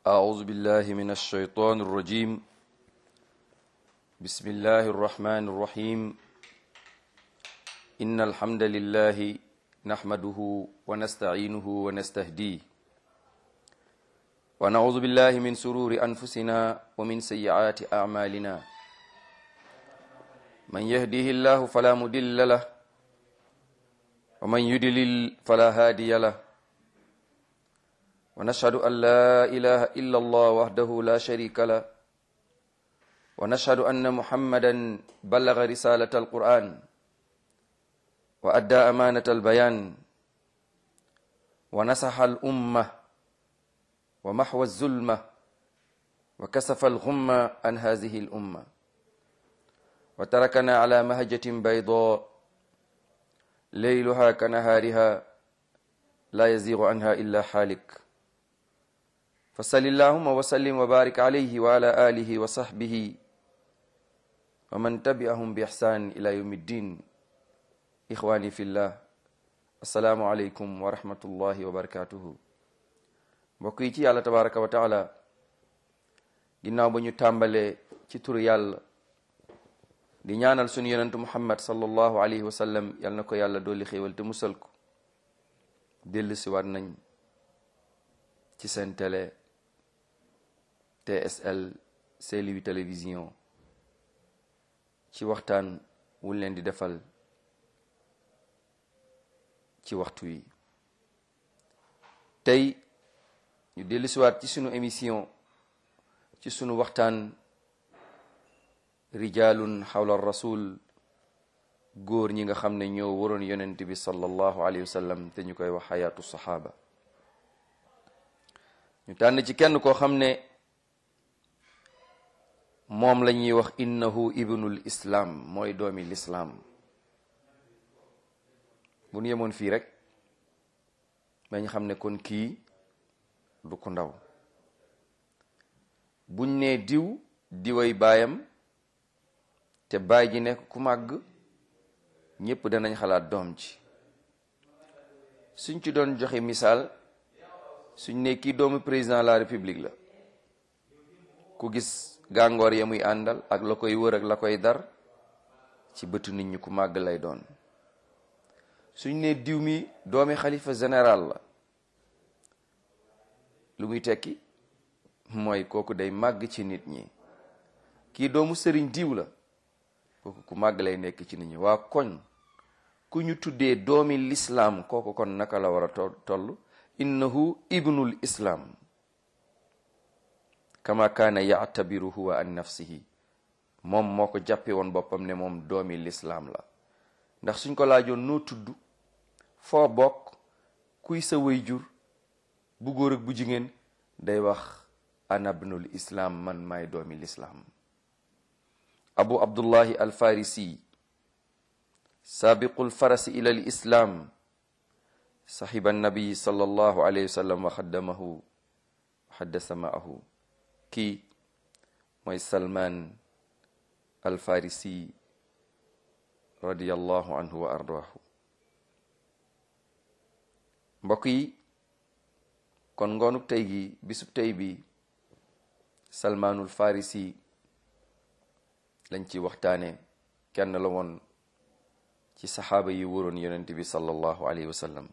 أعوذ بالله من الشيطان الرجيم بسم الله الرحمن الرحيم إن الحمد لله نحمده ونستعينه ونستهديه ونعوذ بالله من سرور أنفسنا ومن سيئات أعمالنا من يهديه الله فلا مضل له ومن يضلل فلا هادي له ونشهد أن لا إله إلا الله وحده لا شريك له ونشهد أن محمدا بلغ رسالة القرآن وأدى أمانة البيان ونصح الأمة ومحو الظلمة وكسف الغمة عن هذه الأمة وتركنا على مهجة بيضاء ليلها كنهارها لا يزيغ عنها إلا حالك فصل اللهم وسلم وبارك عليه وعلى آله وصحبه ومن تبعهم بإحسان إلى يوم الدين إخواني في الله السلام عليكم ورحمة الله وبركاته mbokk yi ci yàlla tabaraka wa taala ginnaaw ba ñu tàmbalee ci turu yàlla di ñaanal sunu yonentu muhammad sallallahu alayhi wa sallam yal na ko yàlla dolli xéewal te musal ko dellu si waat nañ ci seen télé TSL Saint-Louis télévision ci waxtaan wuñ leen di defal ci waxtu wi tey ñu dellu siwaat ci sunu émission ci sunu waxtaan rijalun xawla rasul góor ñi nga xam ne ñoo waroon yonent bi sallallahu alayhi wa sallam te ñu koy wax xayaatu saxaaba ñu tànn ci kenn koo xam ne moom la ñuy wax innahu ibnul islam mooy doomi lislaam bu ñu yemoon fii rek dañ xam ne kon kii du ko ndaw buñ nee diw diway baayam te baay ji nekk ku màgg ñépp danañ xalaat doom ji suñ ci doon joxe misaal suñ ne kii doomu président de la république la ku gis gàngoor ya muy àndal ak la koy wër ak la koy dar ci bëtu nit ñi ku màgg lay doon suñ ne diw mi doomi xalifa général la lu muy tekki mooy kooku day màgg ci nit ñi kii doomu sëriñ diw la kooku ku màgg lay nekk ci nit ñi waa koñ ku ñu tuddee doomi lislaam kooku kon naka la war a toll innahu ibnul islam kama kaana yaatabiru huwa an nafsihi moom moo ko jàppe woon boppam ne moom doomi lislaam la ndax suñ ko laajoon noo tudd foo bokk kuy sa wayjur bu góor ak bu jigéen day wax ana ibnul islam man maay doomi lislaam abu abdullahi alfarisi saabiqul farasi ila al islam saxiba nabi sallallahu alayhi wa sallam wa xaddamahu xaddasa maahu kii mooy salman alfarisi radiallahu anhu wa ardaahu mbokk yi kon ngoonuk tey gi bisub tey bi salmaanul farisi lañ ci waxtaane kenn la woon ci saxaaba yi wóoroon yonent bi sallallahu alayhi wa sallam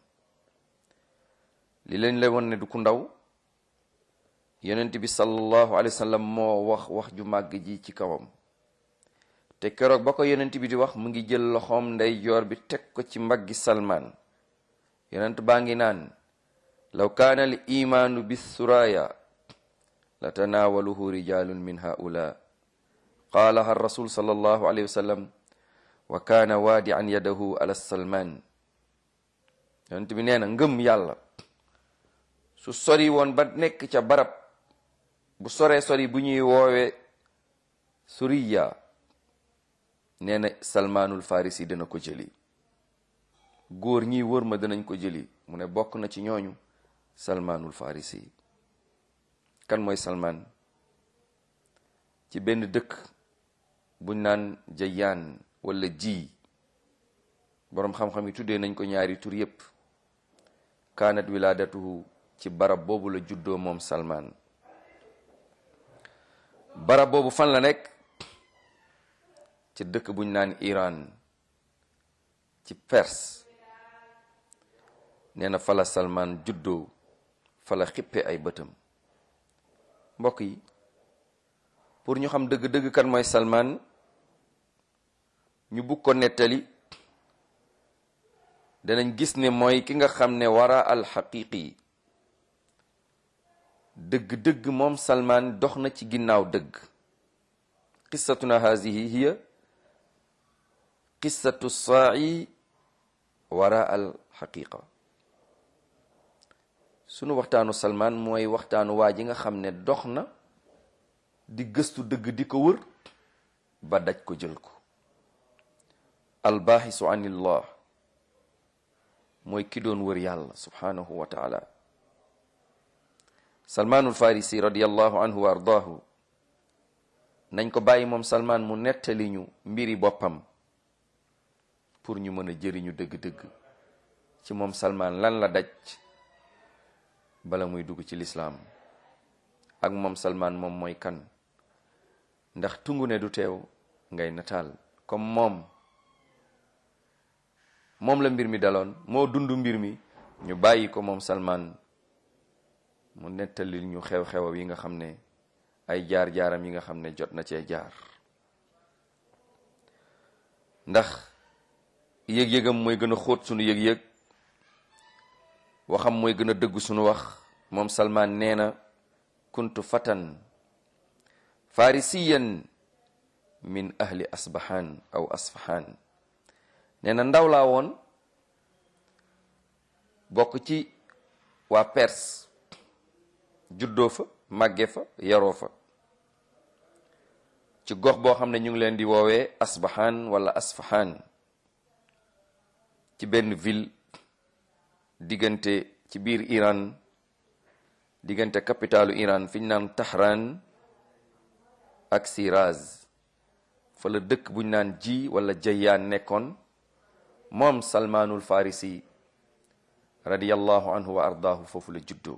li leen lay woon ne du ku ndaw yonent bi sallallahu alayhi wa sallam moo wax wax ju màgg ji ci kawam te keroog ba ko yonent bi di wax mu ngi jël loxoom ndey joor bi teg ko ci mbaggi salmaan yonent baa ngi naan law kaana al imaanu bis suraya la tanaawaluhu rijalun min haula qaalaha rasul sallallahu alayhi wa sallam wa kaana waadi an yadahu ala salmaan yonent bi nee na ngëm yàlla su sori woon ba nekk ca barab bu soree sori bu ñuy woowe suriya nee na salmaanul farisi dana ko jëli góor ñi wër ma danañ ko jëli mu ne bokk na ci ñooñu salmaanul farisi kan mooy salmaan ci benn dëkk buñ naan jayaan wala ji boroom xam-xam yi tuddee nañ ko ñaari tur yépp kaanat wilaadatuhu ci barab boobu la juddoo moom salmaan barab boobu fan la nekk ci dëkk buñ naan Iran ci Perse nee na fala Salman juddoo fala xippe ay bëtam mbokk yi pour ñu xam dëgg-dëgg kan mooy Salman ñu bugg ko nettali danañ gis ne mooy ki nga xam ne wara al xaqiqi dëgg-dëgg moom Salman dox na ci ginnaaw dëgg qissatuna hazihi hiya qissatu saa'i wara al xaqiqa sunu waxtaanu Salman mooy waxtaanu waa ji nga xam ne dox na di gëstu dëgg di ko wër ba daj ko jël ko albaaxisu anillah mooy ki doon wër yàlla subhanahu wa taala salmaanul farisi radiallahu anhu wa ardaahu nañ ko bàyyi moom salmaan mu nettali ñu mbiri boppam pour ñu mën a jëriñu dëgg-dëgg ci moom salmaan lan la daj bala muy dugg ci lislaam ak moom salmaan moom mooy kan ndax tungu ne du teew ngay nataal comme moom moom la mbir mi daloon moo dund mbir mi ñu bàyyi ko moom salmaan mu nettali ñu xew-xew yi nga xam ne ay jaar-jaaram yi nga xam ne jot na cee jaar ndax yëg-yëgam mooy gën a xóot sunu yëg-yëg waxam mooy gën a dëgg sunu wax moom salmaan nee na kuntu fatan farisiyan min ahli asbahan aw asfahan nee na ndaw laa woon bokk ci waa Perse juddoo fa màgge fa yaroo fa ci gox boo xam ne ñu ngi leen di woowee asbahan wala asfahan ci benn ville diggante ci biir Iran diggante capitalu Iran fi ñu naan Tahran ak Shiraz fa la dëkk buñ naan ji wala Jayyaan nekkoon moom Salmaanul Farisi radiyallahu anhu wa ardaahu foofu la juddoo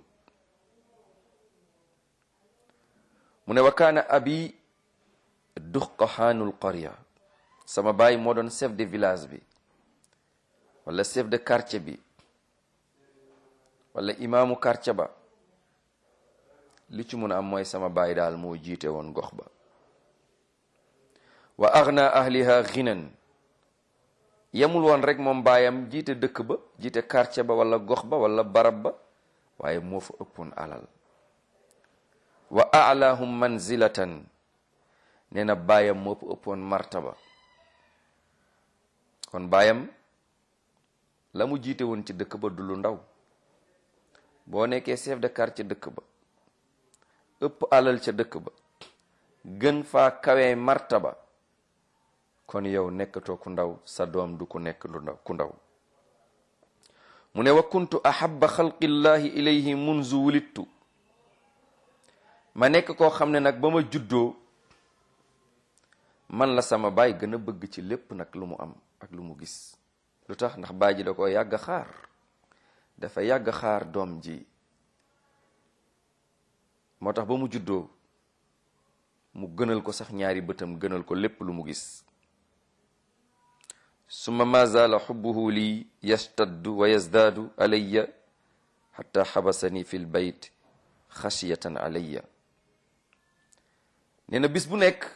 mu ne wa kaana abi duqahaanul qarya sama baay moo doon chef de village bi wala chef de quartier bi wala imaamu quartier ba li ci mun a am mooy sama baay daal moo jiite woon gox ba wa agna ahliha ghinan yemul woon rek moom baayam jiite dëkk ba jiite quartier ba wala gox ba wala barab ba waaye moo fa ëppoon alal wa a'lahum manzilatan nee na baayam moo fa ëppoon martaba kon baayam la mu jiite woon ci dëkk ba du lu ndaw boo nekkee chef de quartier dëkk ba ëpp alal ca dëkk ba gën faa kawee martaba kon yow nekkatoo ku ndaw sa doom du ku nekk du ndaw ku ndaw mu ne wa kuntu ahabba xalqillahi ilayhi munzu wulittu ma nekk koo xam ne nag ba ma juddoo man la sama baay gën a bëgg ci lépp nag lu mu am ak lu mu gis lu tax ndax baay ji da ko yàgg xaar dafa yàgg xaar doom ji moo tax ba mu juddoo mu gënal ko sax ñaari bëtam gënal ko lépp lu mu gis summa ma zaala xubbuhu lii yastaddu wa yazdaadu alayya xatta xabasani fi l bayt xashiyatan alayya nee na bis bu nekk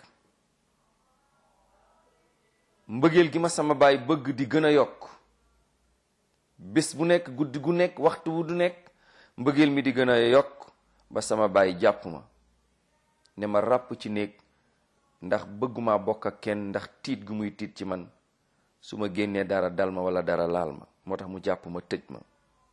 mbëggeel gi ma sama baay bëgg di gën a yokk bis bu nekk guddi gu nekk waxtu wu du nekk mbëggeel mi di gën a yokk ba sama baay jàpp ma ne ma ràpp ci néeg ndax bëgguma bokk ak kenn ndax tiit gu muy tiit ci man su ma génnee dara dal ma wala dara laal ma moo tax mu jàpp ma tëj ma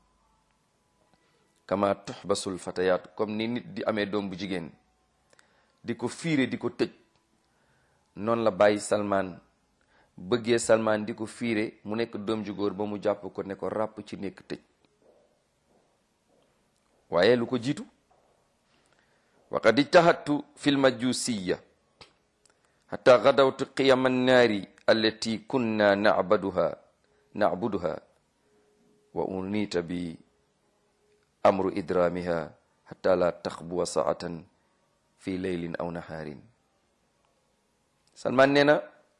kama tuxbasul fatayaatu comme ni nit di amee doom bu jigéen di ko fiire di ko tëj noonu la bàyyi salmaan bëggee salmaan di ko fiire mu nekk doom ju góor ba mu jàpp ko ne ko ràpp ci nekk tëj waaye lu ko jiitu waqad ijtahadtu fi lmajusiya xata gadawtu qiyama annaari allati kunna nacbaduha nacbuduha wa unita bi amru idraamiha xata la taxbuwa saatan fi leylin aw nahaarin salman nee na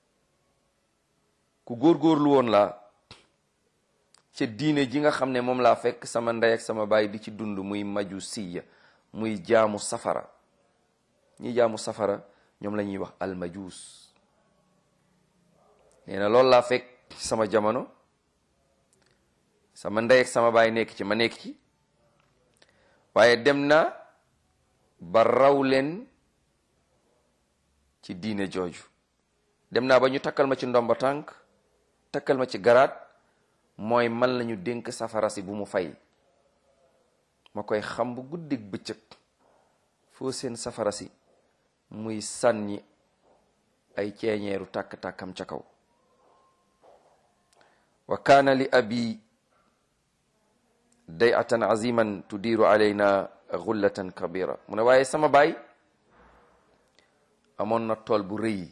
ku góorgóorlu woon laa ca diine ji nga xam ne moom laa fekk sama ndey ak sama baay di ci dund muy maju siya muy jaamu safara ñi jaamu safara ñoom la ñuy wax almajuus nee na loolu laa fekk sama jamono sama ndey ak sama baay nekk ci ma nekk ci waaye dem na ba raw leen ci diine jooju dem naa ba ñu takkal ma ci ndomba tànk takkal ma ci garaat mooy man lañu dénk safara si bu mu fay ma koy xam bu guddig bëccëg foo seen safara si muy sànni ay ceeñeeru tàkk-tàkkam ca kaw wa kaana li abi dayatan aziman tudiiru alayna gullatan kabira mu ne waaye sama baay amoon na tool bu rëy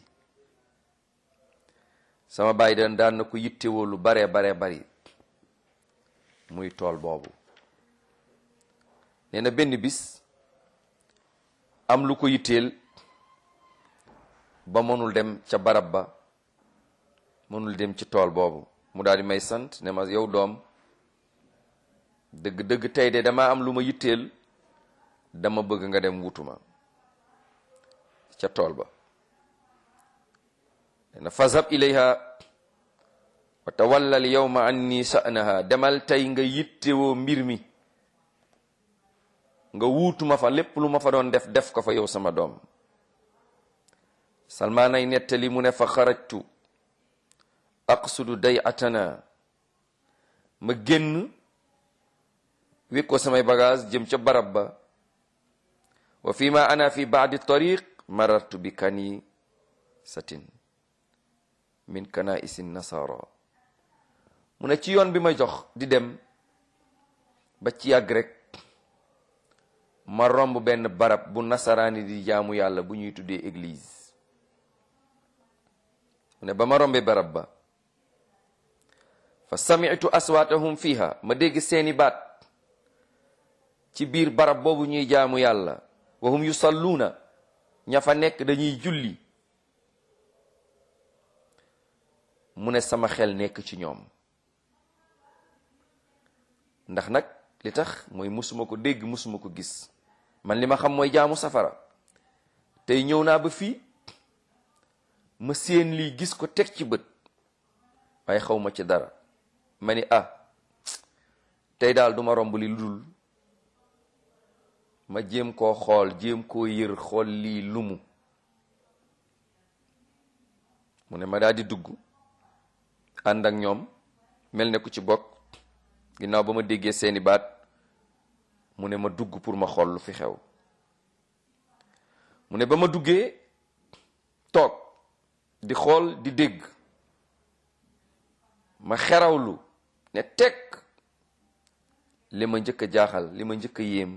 sama baay daan daan na ko yittewoo lu baree baree bari muy tool boobu nee na benn bis am lu ko yitteel ba mënul dem ca barab ba mënul dem ci tool boobu mu daal di may sant ne ma yow doom dëgg-dëgg tey de dama am lu ma yitteel dama bëgg nga dem wutuma ca tool ba na fazhab ilayha wa tawallal yawma anni sha'naha demal tey nga yittewoo mbir mi nga wuutuma fa lépp lu ma fa doon def def ko fa yow sama doom salmaan ay nettali mu ne fa xarajtu aqsudu day atana ma génn wékk ko samay bagage jëm ca barab ba wa fi ma ana fi baadi tariq marartu bi kani satin min kana isin nasara mu ne ci yoon bi ma jox di dem ba ci yàgg rek ma romb benn barab bu nasaraani di jaamu yàlla bu ñuy tuddee église mu ne ba ma rombee barab ba fa sami'tu aswaatahum fiha ma dégg seeni baat ci biir barab boobu ñuy jaamu yàlla wa hum yusalluuna ña fa nekk dañuy julli mu ne sama xel nekk ci ñoom ndax nag li tax mooy musuma ko dégg musuma ko gis man li ma xam mooy jaamu safara tey ñëw naa ba fii ma séen lii gis ko teg ci bët waaye xaw ma ci dara ma ni ah tey daal duma romb li lu dul ma jéem koo xool jéem koo yër xool lii lumu mu ne ma daal di dugg ànd ak ñoom mel ne ku ci bokk ginnaaw ba ma déggee seeni baat mu ne ma dugg pour ma xool lu fi xew mu ne ba ma duggee toog di xool di dégg ma xerawlu ne teg li ma njëkk a jaaxal li ma njëkk a yéem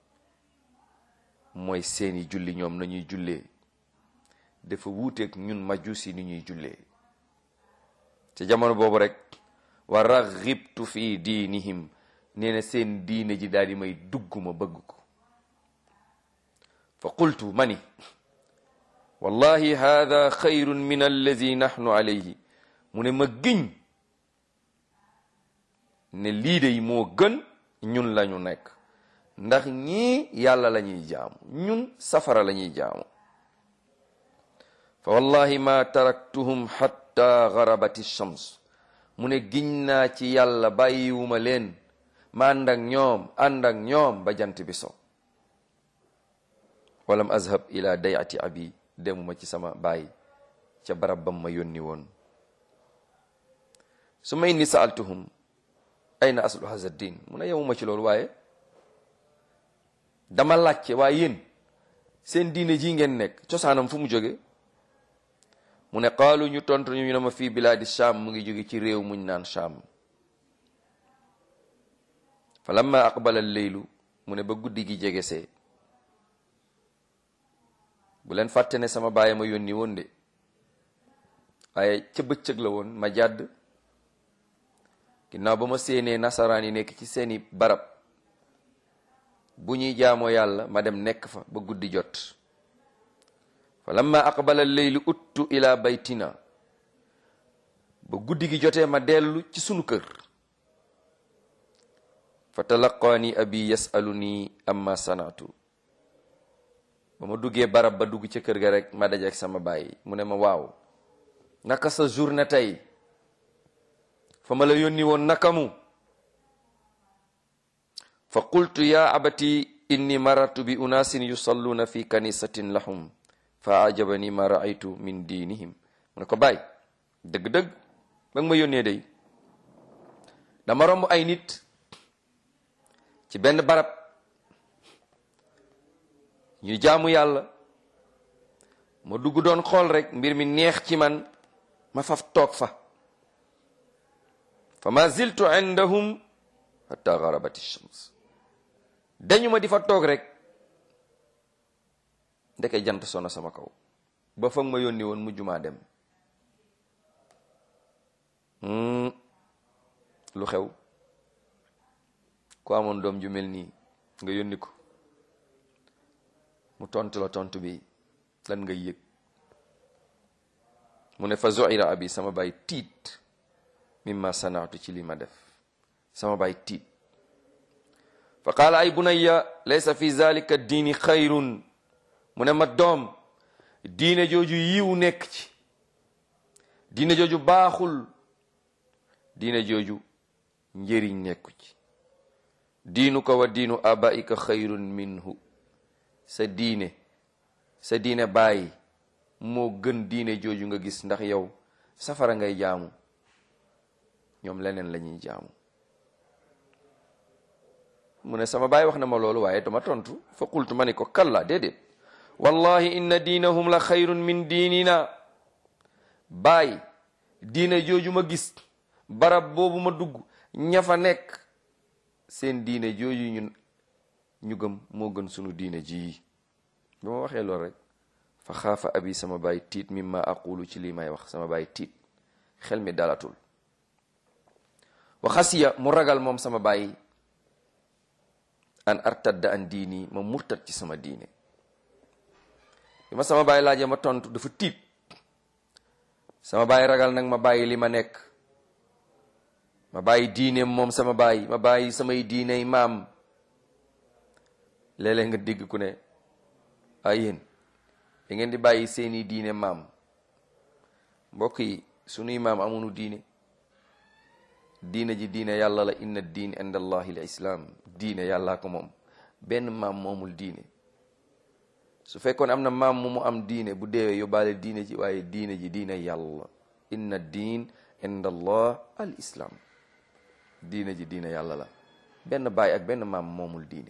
mooy seeni julli ñoom nañuy jullee dafa wuuteeg ñun majusi ni ñuy jullee ci jamono boobu rek wa raghibtu fi diinihim nee na seen diine ji daal di may dugg ma bëgg ko fa qultu mani wallahi hada xayrun min allazi nahnu alayhi mu ne ma giñ ne lii de moo gën ñun lañu nekk ndax ñii yàlla la ñuy jaamu ñun safara la ñuy jaamu fa wallahi ma taraktuhum hatta garabati shams mu ne giñ naa ci yàlla bàyyiwuma leen ma ànd ak ñoom ànd ak ñoom ba jant bi so walam azhab ila dayati abi demuma ci sama baay ca barab bam ma yónni woon su ma inni saaltuhum ayna aslu haza din mu ne yemuma ci loolu waaye dama laajte waaye yéen seen diine ji ngeen nekk cosaanam fu mu jóge mu ne qaalu ñu tontu ñu ne ma fii bilaadi sham mu ngi jóge ci réew muñ naan sham fa lamma aqbala leylu mu ne ba guddi gi jegesee bu leen fàtte ne sama baay ma yónni woon de waaye ca bëccëg la woon ma jàdd ginnaaw ba ma séenee nasaraan yi nekk ci seeni barab bu ñuy jaamoo yàlla ma dem nekk fa ba guddi jot fa lamma aqbala leyli uttu ila baytina ba guddi gi jotee ma dellu ci sunu kër fa talaqaani abi yasaluni amma sanatu ba ma duggee barab ba dugg ca kër ga rek ma dajeek sama baay mu ne ma waaw naka sa journée tey fa ma la yónni woon naka mu fa qultu ya abati inni marartu bi unaasin yusalluuna fi kanisatin lahum fa ajabani ma raaytu min diinihim mu ne ko baay dëgg-dëgg ba nga ma yónnee day dama romb ay nit ci benn barab ñu jaamu yàlla ma dugg doon xool rek mbir mi neex ci man ma faf toog fa fa ma ziltu indahum hatta garabat shams dañu ma di fa toog rek ndeke jant sono sama kaw ba fa ma yónni woon mujjumaa dem lu xew ku amoon doom ju mel nii nga yónni ko mu tontu la tontu bi lan nga yëg mu ne fa zoira abi sama baay tiit mimma sanaatu ci li ma def sama baay tiit fa qaala ay bunayya laysa fi zalika diini xayrun mu ne ma doom diine jooju yiw nekk ci diine jooju baaxul diine jooju njëriñ nekku ci diinuka wa diinu abaika xayrun minhu sa diine sa diine bàyyi moo gën diine jooju nga gis ndax yow safara ngay jaamu ñoom leneen la ñuy jaamu mu ne sama baay wax na ma loolu waaye dama tontu fa qultu ma ni ko kalla déedéet wallahi inna diinahum la xayrun min diinina baay diine jooju ma gis barab boobu ma dugg ña fa nekk seen diine jooju ñu ñu gëm moo gën sunu diine ji bi ma waxee loolu rek fa xaafa abi sama baay tiit mimma aqulu ci lii may wax sama baay tiit xel mi dalatul wa xasiya mu ragal moom sama baay an artadda an diini ma murtat ci sama diine bi ma sama baay laajee ma tontu dafa tiit sama baay ragal nag ma bàyyi li ma nekk ma bàyyi diineem moom sama baay ma bàyyi samay diiney maam léeg-léeg nga dégg ku ne ay yéen da ngeen di bàyyi seeni diine maam mbokk yi sunuy maam amunu diine diine ji diine yàlla la inna diin inda allahi l islaam diine yàllaa ko moom benn maam moomul diine su fekkoon am na maam mu mu am diine bu deewee yóbbaale diine ji waaye diine ji diine yàlla inna diin inda allah al islaam diine ji diine yàlla la benn baay ak benn maam moomul diine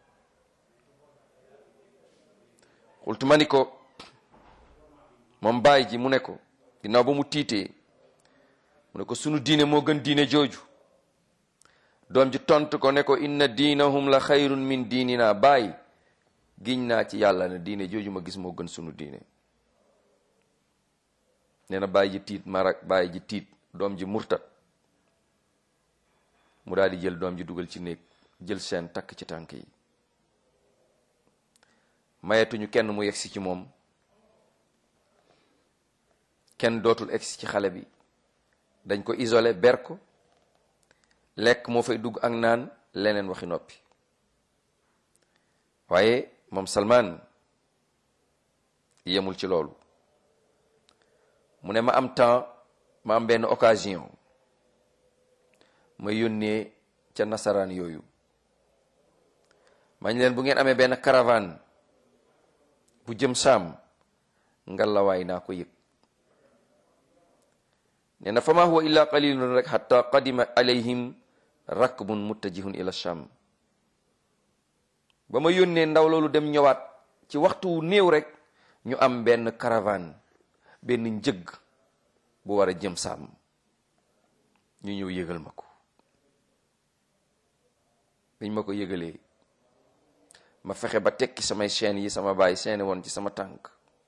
xultu ma ni ko moom baay ji mu ne ko ginnaaw ba mu tiitee mu ne ko sunu diine moo gën diine jooju doom ji tontu ko ne ko inna diinahum la xayrun min diinina baay giñ naa ci yàlla ne diine jooju ma gis moo gën sunu diine nee na baay ji tiit marak baay ji tiit doom ji murtat mu daal di jël doom ji dugal ci néeg jël seen takk ci tànk yi mayetuñu kenn mu yegsi ci moom kenn dootul egsi ci xale bi dañ ko isolé ber ko lekk moo fay dugg ak naan leneen waxi noppi waaye moom Salman yemul ci loolu mu ne ma am temps ma am benn occasion ma yónnee ca nasaraan yooyu mañ leen bu ngeen amee benn caravane bu jëm saam ngalawaay naa ko yëg nee na fa ma huwa illa qalilun rek xata qadima alayhim rakbun muttajihun ila sham ba ma yónnee ndaw loolu dem ñëwaat ci waxtu wu néew rek ñu am benn caravane benn njëg bu war a jëm saam ñu ñëw yëgal ma ko biñ ma ko yëgalee ma fexe ba tekki samay chaîne yi sama baay seeni woon ci sama tànk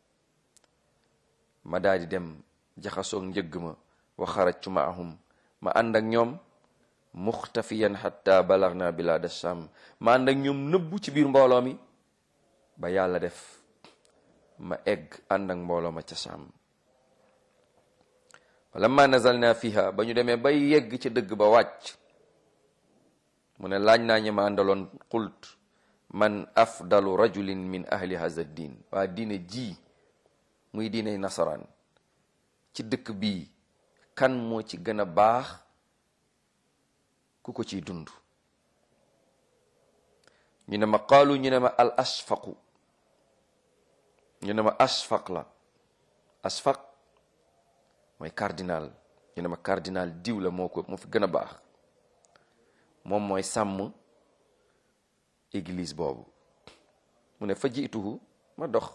ma daal di dem jaxasoog njëgg ma wa xarajtu maahum ma ànd ak ñoom muxtafiyan xatta balagna bilada sham ma ànd ak ñoom nëbbu ci biir mbooloo mi ba yàlla def ma egg ànd ak mbooloo ma ca Saam lamma nazalna fiha ba ñu demee bay yegg ci dëgg ba wàcc mu ne laaj naa ñi ma àndaloon qult man afdalu rajulin min ahli haza diin waa diine ji muy diiney nasaraan ci dëkk bii kan moo ci gën a baax ku ko ciy dund ñu ne ma qaalu ñu ne ma al asfaqu ñu ne ma asfaq la asfaq mooy cardinal ñu ne ma cardinal diw la moo ko moo fi gën a baax moom mooy sàmm église boobu mu ne fa jiituhu ma dox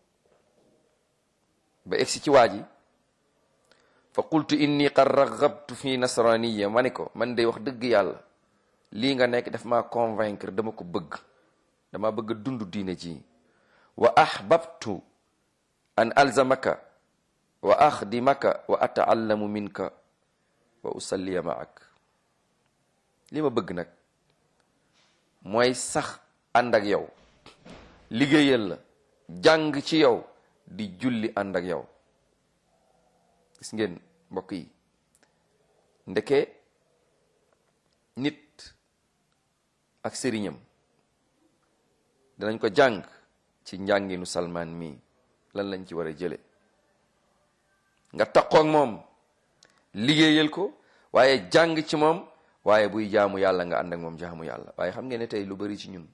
ba egsi ci waa ji fa qultu inni qad raggabtu fi nasraniya ma ne ko man day wax dëgg yàlla lii nga nekk daf maa convaincre dama ko bëgg dama bëgg a dund diine ji wa ahbabtu an alzamaka wa axdimaka wa ataallamu minka wa usalliya maak li ma bëgg nag mooy sax ànd ak yow liggéeyal la jàng ci yow di julli ànd ak yow gis ngeen mbokk yi ndeke nit ak sëriñam danañ ko jàng ci njànginu salmaan mii lan lañ ci war a jële nga taqoo ak moom liggéeyal ko waaye jàng ci moom waaye buy jaamu yàlla nga ànd ak moom jaamu yàlla waaye xam ngeen ne tey lu bari ci ñun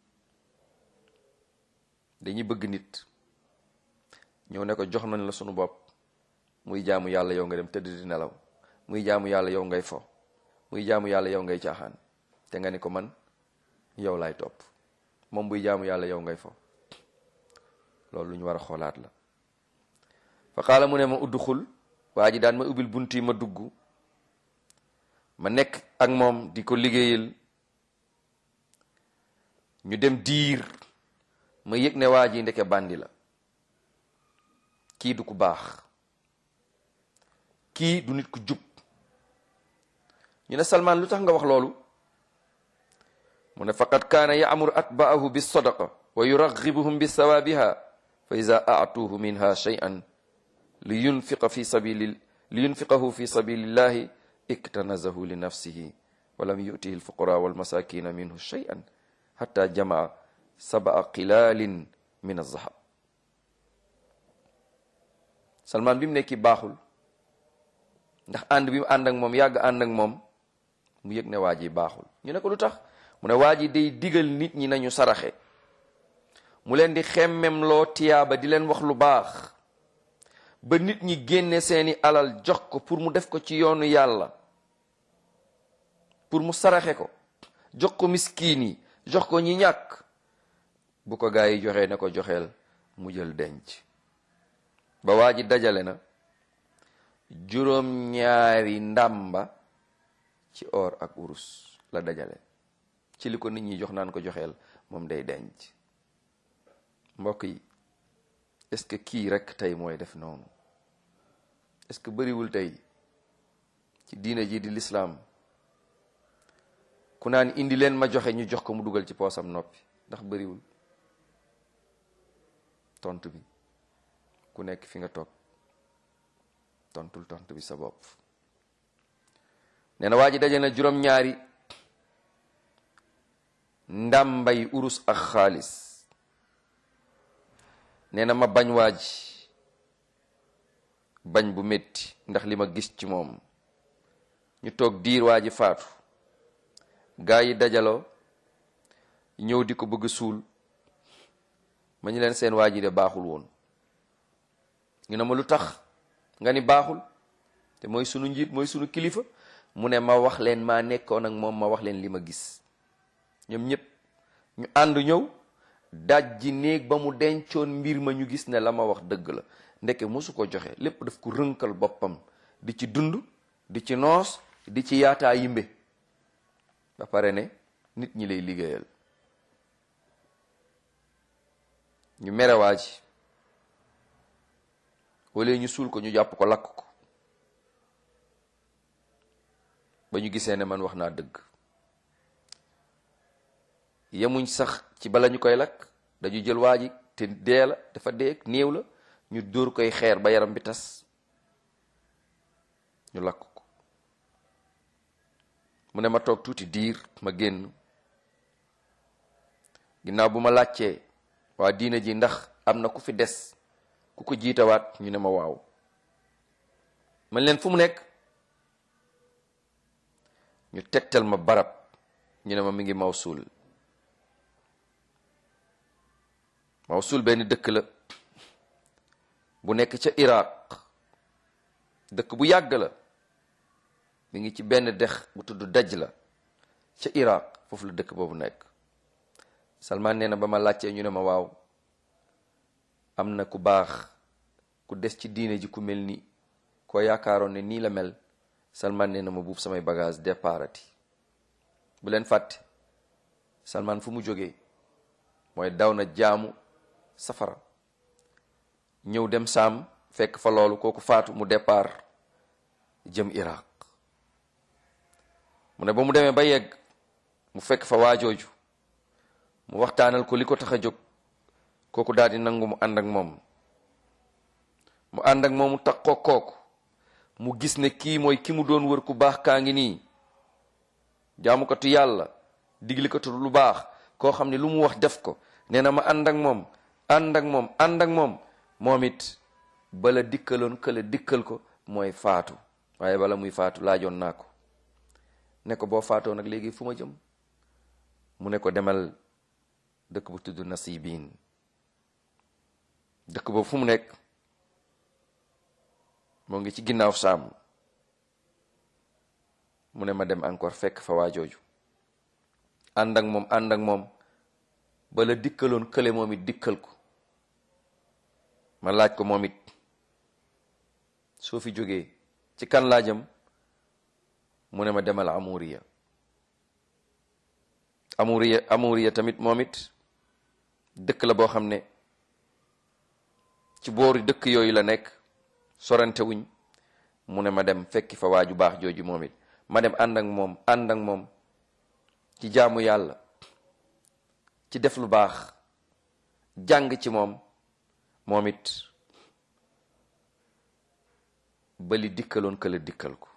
dañuy bëgg nit ñëw ne ko jox nañ la sunu bopp muy jaamu yàlla yow nga dem tëdd di nelaw muy jaamu yàlla yow ngay fo muy jaamu yàlla yow ngay caaxaan te nga ni ko man yow laay topp moom buy jaamu yàlla yow ngay fo loolu lu ñu war a xoolaat la fa qaala mu ne ma udduxul waa ji daan ma ubbil bunt yi ma dugg ma nekk ak moom di ko liggéeyal ñu dem diir ma yëg ne waa ji ndeke bandi la kii du ku baax kii du nit ku jub ñu ne Salmaan lu tax nga wax loolu mu ne faqad kaana yaamuru atbaahu bis sadaqa wa yuragibuhum bi sawaabiha fa ida aatuuhu minha shay'an li yunfiqa fi sabili li yunfiqahu fi sabilillahi iktanazahu li nafsihi wa lam yutihi alfuqara walmasakina minhu shay'an hatta jamaa sabaa qilalin min azahab Salmaan bi mu nekki baaxul ndax ànd bi mu ànd ak moom yàgg ànd ak moom mu yëg ne waa ji baaxul ñu ne ko lu tax mu ne waa ji day digal nit ñi nañu saraxe mu leen di xemmem loo tiyaaba di leen wax lu baax ba nit ñi génne seeni alal jox ko pour mu def ko ci yoonu yàlla pour mu saraxe ko jox ko miskiin yi jox ko ñi ñàkk bu ko gaa yi joxee ne ko joxeel mu jël denc ba waa ji dajale na juróom ñaari ndàmba ci or ak urus la dajale ci li ko nit ñi jox naan ko joxeel moom day denc mbokk yi est-ce que kii rek tey mooy def noonu est-ce que bëriwul tey ci diina ji di lislaam ku naan indi leen ma joxe ñu jox ko mu dugal ci poosam noppi ndax bëriwul tontu bi ku nekk fi nga toog tontul tontu bi sa bopp nee na waa ji daje na juróom-ñaari ndàmbay urus ak xaalis nee na ma bañ waa ji bañ bu métti ndax li ma gis ci moom ñu toog diir waa ji faatu gaa yi dajaloo ñëw di ko bëgg suul ma ñu leen seen waa ji de baaxul woon ñu ne ma lu tax nga ni baaxul te mooy sunu njiit mooy sunu kilifa mu ne ma wax leen maa nekkoon ak moom ma wax leen li ma gis ñoom ñëpp ñu ànd ñëw daj ji néeg ba mu dencoon mbir ma ñu gis ne la ma wax dëgg la ndeke mosu ko joxe lépp daf ko rënkal boppam di ci dund di ci noos di ci yaataa yimbe ba pare ne nit ñi lay liggéeyal ñu merewaa ji wala ñu suul ko ñu jàpp ko lakk ko ba ñu gisee ne man wax naa dëgg yemuñ sax ci bala ñu koy lakk dañu jël waa ji te dee la dafa dee néew la ñu dóor koy xeer ba yaram bi tas ñu lakk ko mu ne ma toog tuuti diir ma génn ginnaaw bu ma laajtee waa diina ji ndax am na ku fi des ku ko jiitawaat ñu ne ma waaw man leen fu mu nekk ñu tegtal ma barab ñu ne ma mi ngi Mawsul Mawsul benn dëkk la bu nekk ca Iraq dëkk bu yàgg la mi ngi ci benn dex bu tudd daj la ca Iraq foofu la dëkk boobu nekk Salman nee na ba ma laajtee ñu ne ma waaw am na ku baax ku des ci diine ji ku mel ni koo yaakaaroon ne nii la mel Salman nee na ma buub samay bagage déparati bu leen fàtte Salman fu mu jógee mooy daw na jaamu safara ñëw dem saam fekk fa loolu kooku faatu mu départ jëm Iraq mu ne ba mu demee ba yegg mu fekk fa waajooju mu waxtaanal ko li ko tax a jóg kooku daal di nangu mu ànd ak moom mu ànd ak moom mu takkoo kooku mu gis ne kii mooy ki mu doon wër ku baax kaa ngi nii jaamukatu yàlla diglikatu lu baax koo xam ne lu mu wax def ko nee na ma ànd ak moom ànd ak moom ànd ak moom moom it bala dikkaloon kële dikkal ko mooy faatu waaye bala muy faatu laajoon naa ko ne ko boo faatoo nag léegi fu ma jëm mu ne ko demal dëkk bu tudd Nasibiin dëkk boobu fu mu nekk moo ngi ci ginnaaw saam mu ne ma dem encore fekk fa waa jooju ànd ak moom ànd ak moom bala dikkaloon kële moom it dikkal ko ma laaj ko moom it soo fi jógee ci kan laa jëm mu ne ma demal amuriya amuriya amuriya tamit moom it dëkk la boo xam ne ci boori dëkk yooyu la nekk sorante wuñ mu ne ma dem fekki fa waaju baax jooju moom it ma dem ànd ak moom ànd ak moom ci jaamu yàlla ci def lu baax jàng ci moom moom it bali dikkaloon këla dikkal ko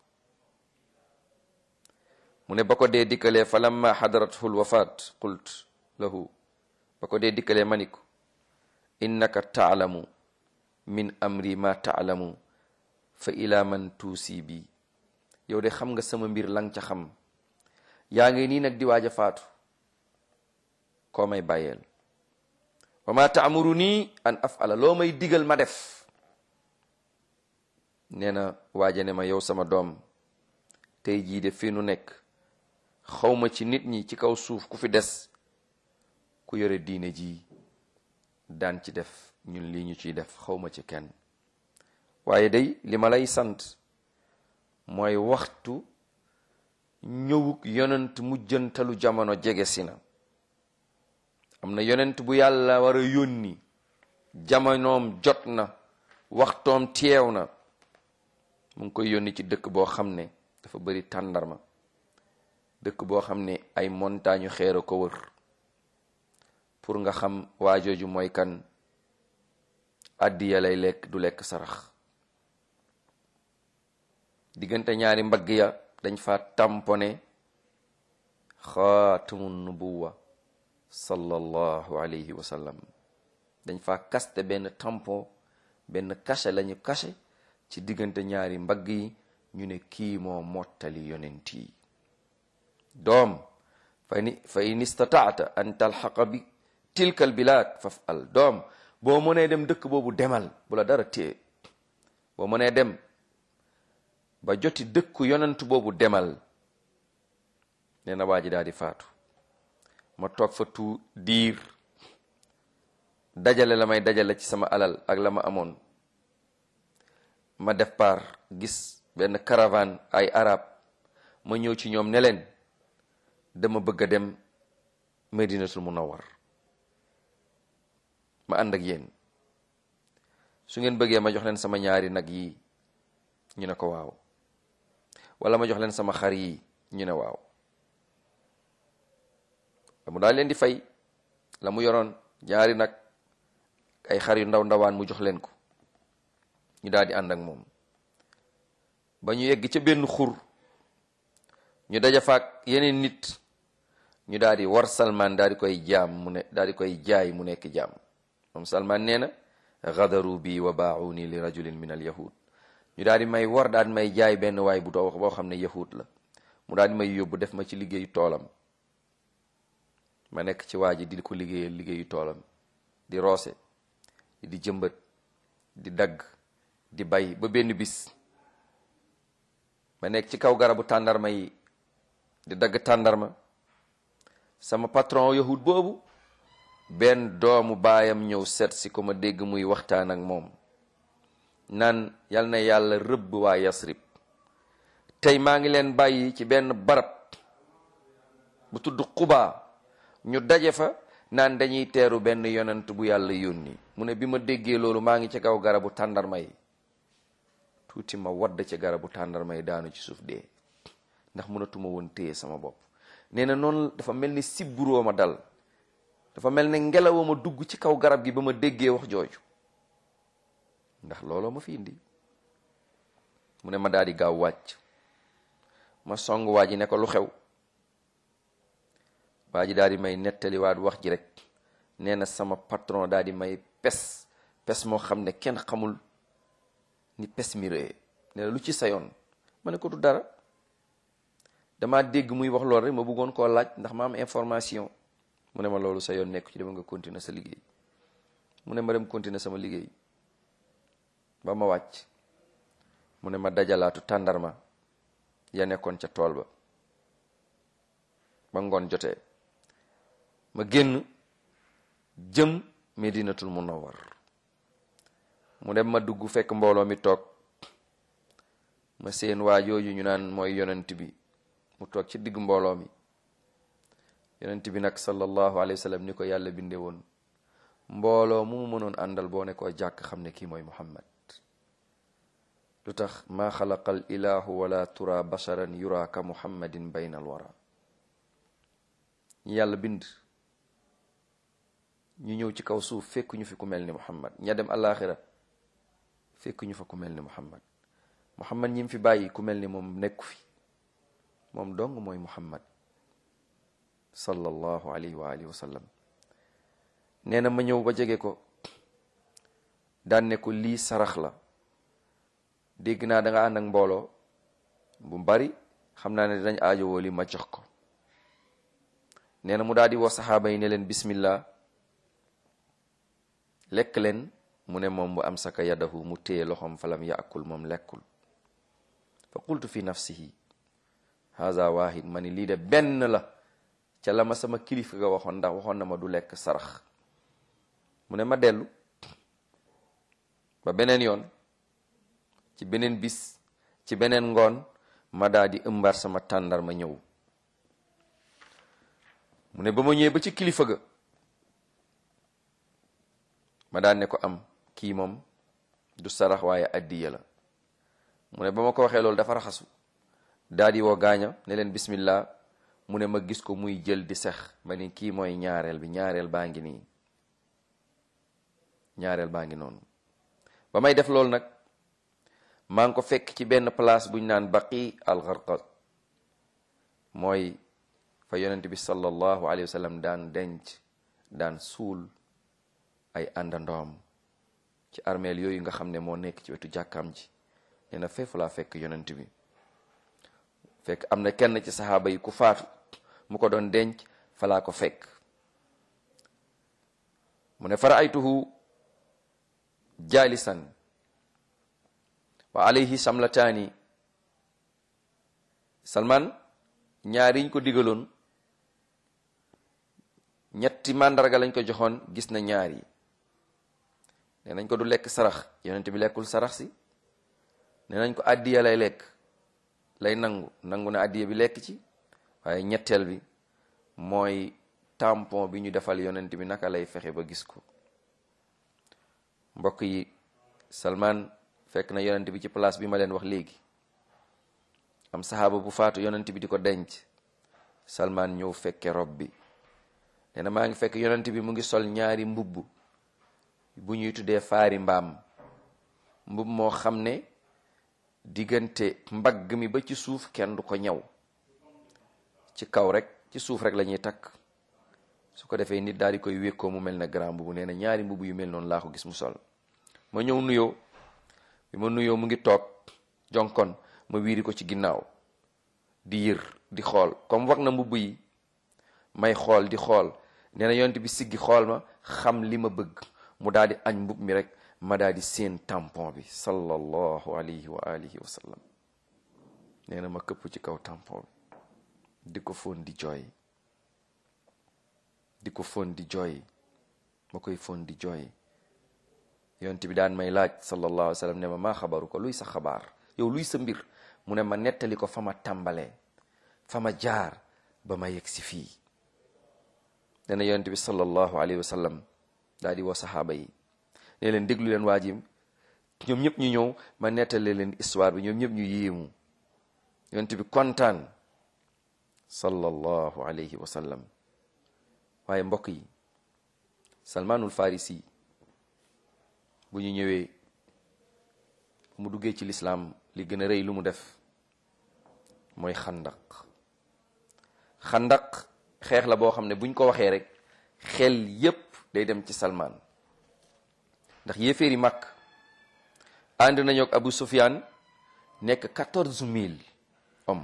mu ne ba ko dee dikkalee fa lamma xadarathu lwafaat qult lahu ba ko dee dikkalee ma ni ko innaka taalamu min amri ma taalamu fa ila man tuusi bi yow de xam nga sama mbir lang ca xam yaa ngi nii nag di waaj a faatu koo may bàyyeel wa ma taamuru nii an afala loo may digal ma def nee na waaja ne ma yow sama doom tey jii de fii nu nekk xawma ci nit ñi ci kaw suuf ku fi des ku yore diine ji daan ci def ñun lii ñu ciy def xawma ci kenn waaye day li ma lay sant mooy waxtu ñëwuk yonent mujjantalu jamono jege si na am na yonent bu yàlla war a yónni jamonoom jot na waxtoom teew na mu ngi koy yónni ci dëkk boo xam ne dafa bari tàndarma dëkk boo xam ne ay montagne xeer a ko wër pour nga xam waa jooju mooy kan àddiya lay lekk du lekk sarax diggante ñaari mbagg ya dañ fa tampone xaatamu nubuwa sallallahu alayhi wa sallam dañ fa kaste benn tampon benn cachet lañu cachet ci diggante ñaari mbagg yi ñu ne kii moo mottali yonent yi doom fa ni fa in istataata an talxaqa bi tilka al bilad faf al doom boo mënee dem dëkk boobu demal bu la dara téye boo mënee dem ba joti dëkku yonent boobu demal nee na waa ji daal di faatu ma toog fa tu diir dajale la may dajale ci sama alal ak la ma amoon ma def par gis benn caravane ay arab ma ñëw ci ñoom ne leen dama bëgg a dem medinatul munawwar ma ànd ak yéen su ngeen bëggee ma jox leen sama ñaari nag yi ñu ne ko waaw wala ma jox leen sama xar yi ñu ne waaw mu daal leen di fay la mu yoroon ñaari nag ay xar yu ndaw ndawaan mu jox leen ko ñu daal di ànd ak moom ba ñu yegg ca benn xur ñu daja faak yeneen nit ñu daal di war salman daal di koy jaam mu ne daal di koy jaay mu nekk jaam moom salman nee na gadaru bi wa baauni li rajulin min al yahud ñu daal di may war daal di may jaay benn waay bu doo boo xam ne yahud la mu daal di may yóbbu def ma ci liggéeyu toolam ma nekk ci waa ji di ko liggéeyal liggéeyu toolam di roose di jëmbat di dagg di bay ba benn bis ma nekk ci kaw garabu tàndarma yi di dagg tàndarma sama patron yahud boobu benn doomu baayam ñëw seet si ko ma dégg muy waxtaan ak moom naan yal na yàlla rëbb waa yasrib tey maa ngi leen bàyyi ci benn barab bu tudd xubaa ñu daje fa naan dañuy teeru benn yonent bu yàlla yónni mu ne bi ma déggee loolu maa ngi ci kaw garabu tàndarma yi tuuti ma wadd ci garabu tàndarma yi daanu ci suuf dee ndax mënatuma woon téye sama bopp nee na noonu dafa mel ni sibburoo ma dal dafa mel ni ngelaw ma dugg ci kaw garab gi ba ma déggee wax jooju ndax looloo ma fi indi mu ne ma daal di gaaw wàcc ma song waa ji ne ko lu xew waa ji daal di may nettaliwaat wax ji rek nee na sama patron daal di may pes pes moo xam ne kenn xamul ni pes mi rëy nee na lu ci sayoon ma ne ko du dara dama dégg muy wax loolu rek ma bëggoon koo laaj ndax ma am information mu ne ma loolu sa yoon nekku ci dama nga continuer sa liggéey mu ne ma dem continuer sama liggéey ba ma wàcc mu ne ma dajalaatu tàndarma ya nekkoon ca tool ba ba ngoon jotee ma génn jëm medinatul munawwar mu dem ma dugg fekk mbooloo mi toog ma seen waa jooju ñu naan mooy yonent bi mu toog ci digg mbooloo mi yonent bi nag sallallahu alayhi wa sallam ni ko yàlla binde woon mbooloo mu mu mënoon àndal boo ne koo jàkk xam ne kii mooy muhammad lu tax maa xalaqal ilahu wala tura basharan yura ka muhammadin bayna al wara ñi yàlla bind ñu ñëw ci kaw suuf fekk ñu fi ku mel ni muhammad ña dem alaxira fekk ñu fa ku mel ni muhammad muhammad ñi fi bàyyi ku mel ni moom nekku fi moom dong mooy muhammad sallallahu alayhi wa alihi wa sallam nee na ma ñëw ba jege ko daan ne ko lii sarax la dégg naa da nga ànd ak mbooloo bu bari xam naa ne dinañ aajowoo li ma jox ko nee na mu daal di woo saxaaba yi ne leen bismillah lekk leen mu ne moom bu am saka yadahu mu téye loxoom falam yaakul moom lekkul fa qultu fi nafsihi haza wahid ma ni lii de benn la ca la ma sama kilifa ga waxoon ndax waxoon na ma du lekk sarax mu ne ma dellu ba beneen yoon ci beneen bis ci beneen ngoon ma daa di ëmbaat sama tàndar ma ñëw mu ne ba ma ñëwee ba ci kilifa ga ma daan ne ko am kii moom du sarax waaye addiya la mu ne ba ma ko waxee loolu dafa raxasu daa di woo gaaña ne leen bismillah mu ne ma gis ko muy jël di sex ma ni kii mooy ñaareel bi ñaareel baa ngi nii ñaareel baa ngi noonu ba may def loolu nag maa ngi ko fekk ci benn place buñ naan baqi al gharqad mooy fa yonent bi sallallahu alayhi wa sallam daan denc daan suul ay àndandoom ci armeel yooyu nga xam ne moo nekk ci wetu jàkkaam ji nee na feefu laa fekk yonent bi fekk am na kenn ci saxaaba yi ku faatu mu ko doon denc fa laa ko fekk mu ne fara aytuhu jaalisan wa alayhi samlataani salman ñaar yiñ ko digaloon ñetti màndarga lañ ko joxoon gis na ñaar yi nee nañ ko du lekk sarax yonent bi lekkul sarax si nee nañ ko addiya lay lekk lay nangu nangu na addiya bi lekk ci waaye ñetteel bi mooy tampon bi ñu defal yonent bi naka lay fexe ba gis ko mbokk yi Salman fekk na yonent bi ci place bi ma leen wax léegi am saxaaba bu faatu yonent bi di ko denc Salman ñëw fekke rob bi nee na maa ngi fekk yonent bi mu ngi sol ñaari mbubb bu ñuy tuddee faari mbaam mbub moo xam ne diggante mbagg mi ba ci suuf kenn du ko ñaw ci kaw rek ci suuf rek la ñuy takk su ko defee nit daal di koy wékkoo mu mel ne grand mbubu nee na ñaari mbubu yu mel noonu laa ko gis mu sol ma ñëw nuyoo bi ma nuyoo mu ngi toog jonkon ma wiiri ko ci ginnaaw di yër di xool comme wax na mbubb yi may xool di xool nee na yonent bi siggi xool ma xam li ma bëgg mu daal di añ mbub mi rek ma daal di seen tampon bi sallallahu alayhi wa alihi wa sallam nee na ma këpp ci kaw tampon bi di ko fóon di jooy di ko fóon di jooy ma koy fóon di jooy yonent bi daan may laaj sallallahu alayhi wa sallam ne ma maa xabaru ko luy sa xabaar yow luy sa mbir mu ne ma nettali ko fa ma tàmbalee fa ma jaar ba ma yegg si fii nee na yonent bi sallallahu alayhi wa sallam daal di woo saxaaba yi ne leen déglu leen waa ji ñoom ñëpp ñu ñëw ma nettali leen histoire bi ñoom ñëpp ñu yéemu yonent bi kontaan sallallahu alayhi wa sallam waaye mbokk yi salmaanul farisi bu ñu ñëwee mu duggee ci lislaam li gën a rëy lu mu def mooy xandaq xandaq xeex la boo xam ne buñ ko waxee rek xel yépp day dem ci salmaan ndax yéeféeri màkk ànd nañu ak abu sufyaan nekk quatorze mille hommes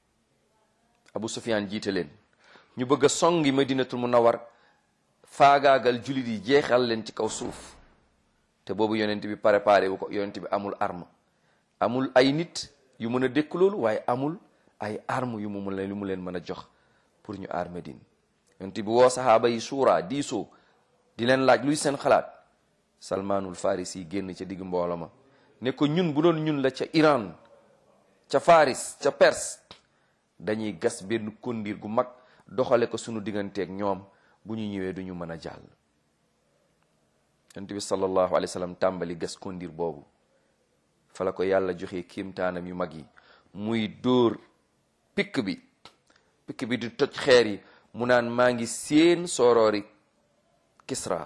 abu sufyaan jiite leen ñu bëgg a songi madinatul munawwar faagaagal jullit yi jeexal leen ci kaw suuf te boobu yonent bi préparé wu ko yonent bi amul arme amul ay nit yu mën a dékk loolu waaye amul ay arme yu mu mën yu mu leen mën a jox pour ñu aar Medine yonent bi woo saxaaba yi suuraa diisoo di leen laaj luy seen xalaat salmaanul faris yi génn ca digg mboolo ma ne ko ñun bu doon ñun la ca Iran ca Faris ca Perse dañuy gas benn kondiir gu mag doxale ko sunu digganteeg ñoom bu ñu ñëwee duñu mën a jàll yonent bi sallallahu alayhi wa sallam tàmbali gas kondiir boobu fa la ko yàlla joxe kiimtaanam yu mag yi muy dóor pikk bi pikk bi di toj xeer yi mu naan maa ngi seen sooroori Kisra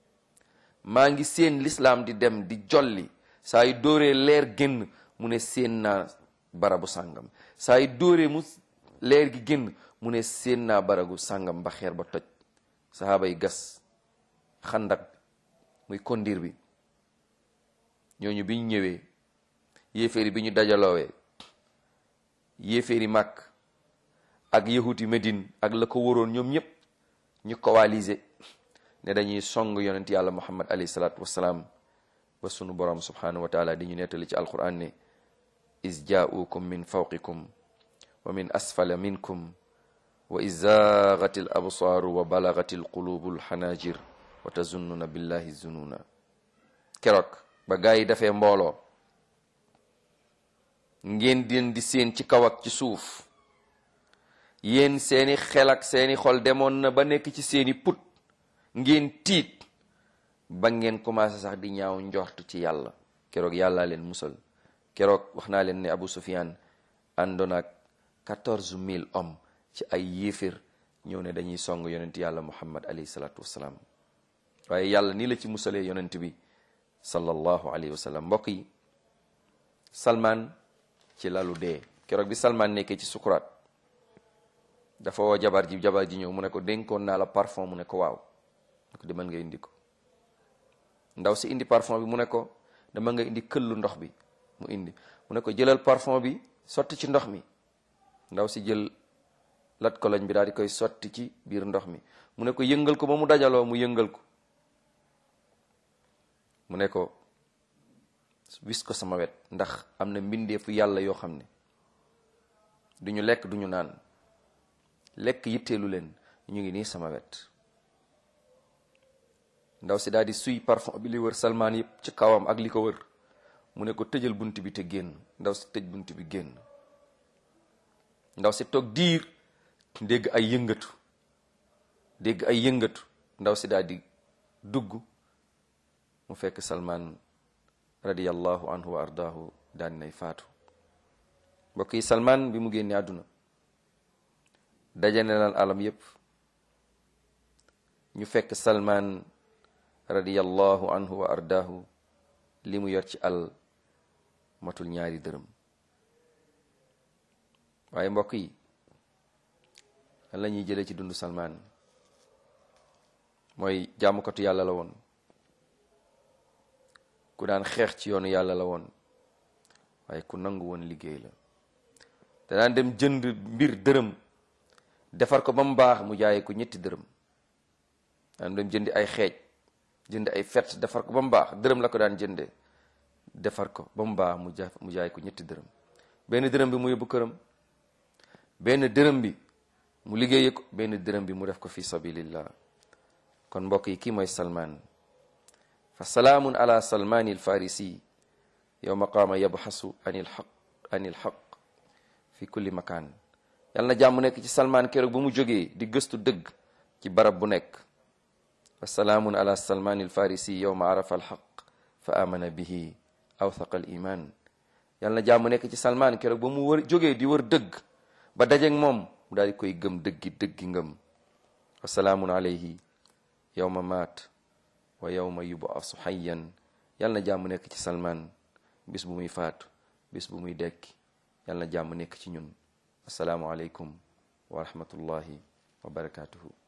maa ngi seen lislaam di dem di jolli saa yu dóoree leer génn mu ne seen naa barabu sàngam saa yu dóoree mu leer gi génn mu ne seen naa baragu sàngam ba xeer ba toj sahaaba yi gas xandak muy kondir bi ñooñu bi ñu ñëwee yéeféeri bi ñu dajaloowee yéeféeri màkk ak yahuti Medine ak la ko waroon ñoom ñëpp ñu coalisé ne dañuy song yonent yàlla muhammad alayhi salaatu wassalaam ba sunu borom subhanahu wa taala di ñu nettali ci alquran ne is jaa'ukum min fawqikum wa min asfala minkum wa is zaagat al absaaru wa balagat al qulubu al xanaajir wa tazunnuna billahi zununa keroog ba gaa yi dafee mbooloo ngeen den di seen ci kaw ak ci suuf yéen seeni xel ak seeni xol demoon na ba nekk ci seeni put ngeen tiit ba ngeen commencé sax di ñaaw njort ci yàlla keroog yàlla leen musal keroog wax naa leen ne Abu Sufyan àndoon ak quatorze mille hommes ci ay yéefér ñëw ne dañuy song yonent yàlla muhammad alayhi salaatu wassalaam waaye yàlla nii la ci musalee yonent bi sallallahu alayhi wa sallam mbokk yi salman ci lalu dee keroog bi salman nekkee ci sukuraat dafa woo jabar ji jabar ji ñëw mu ne ko dénkoon naa la parfum mu ne ko waaw mu ko demal nga indi ko ndaw si indi parfum bi mu ne ko dama nga indi këllu ndox bi mu indi mu ne ko jëlal parfum bi sotti ci ndox mi ndaw si jël lat koloñ bi daal di koy sotti ci biir ndox mi mu ne ko yëngal ko ba mu dajaloo mu yëngal ko mu ne ko wis ko sama wet ndax am na mbindeefu yàlla yoo xam ne duñu lekk duñu naan lekk yitteelu leen ñu ngi nii sama wet ndaw si daal di suy parfum bi li wër salmaan yëpp ci kawam ak li ko wër mu ne ko tëjal bunt bi te génn ndaw si tëj bunt bi génn ndaw si toog diir dégg ay yëngatu dégg ay yëngatu ndaw si daal di dugg mu fekk salmaan radiyallahu anhu wa ardaahu daal di nay faatu mbokk yi salmaan bi mu génne àdduna dajane lan alam yépp ñu fekk salmaan radiyallahu anhu wa ardaahu li mu yor ci al matul ñaari dërëm waaye mbokk yi lan la ñuy jëlee ci dundu Salmaan mooy jaamukatu yàlla la woon ku daan xeex ci yoonu yàlla la woon waaye ku nangu woon liggéey la te daan dem jënd mbir dërëm defar ko ba mu baax mu jaayee ko ñetti dërëm daan dem jëndi ay xeej jënd ay fet defar ko ba mu baax dërëm la ko daan jënde defar ko ba mu baax mu ja mu jaay ko ñetti dërëm benn dërëm bi mu yóbbu këram benn dërëm bi mu liggéeye ko benn dërëm bi mu def ko fi sabilillah kon mbokk yi kii mooy salman fa salaamun ala salmani alfarisi yowma qaama yabxasu anil xaq anil xaq fi kulli makaan yal na jàmm nekk ci salman keroog ba mu jógee di gëstu dëgg ci barab bu nekk fa salaamun ala salmani alfarisi yowma arafa alxaq fa amana bihi awthaqa al iman yal na jàmm nekk ci salman keroog ba mu wër jógee di wër dëgg ba dajeeg moom mu daal di koy gëm dëggi dëggi ngëm wa salaamun alayhi yowma maat wa yowma yubasu xayyan yal na jàmm nekk ci salman bis bu muy faatu bis bu muy dekki yal na jàmm nekk ci ñun asalaamu aleykum wa rahmatullahi wa barakatuhu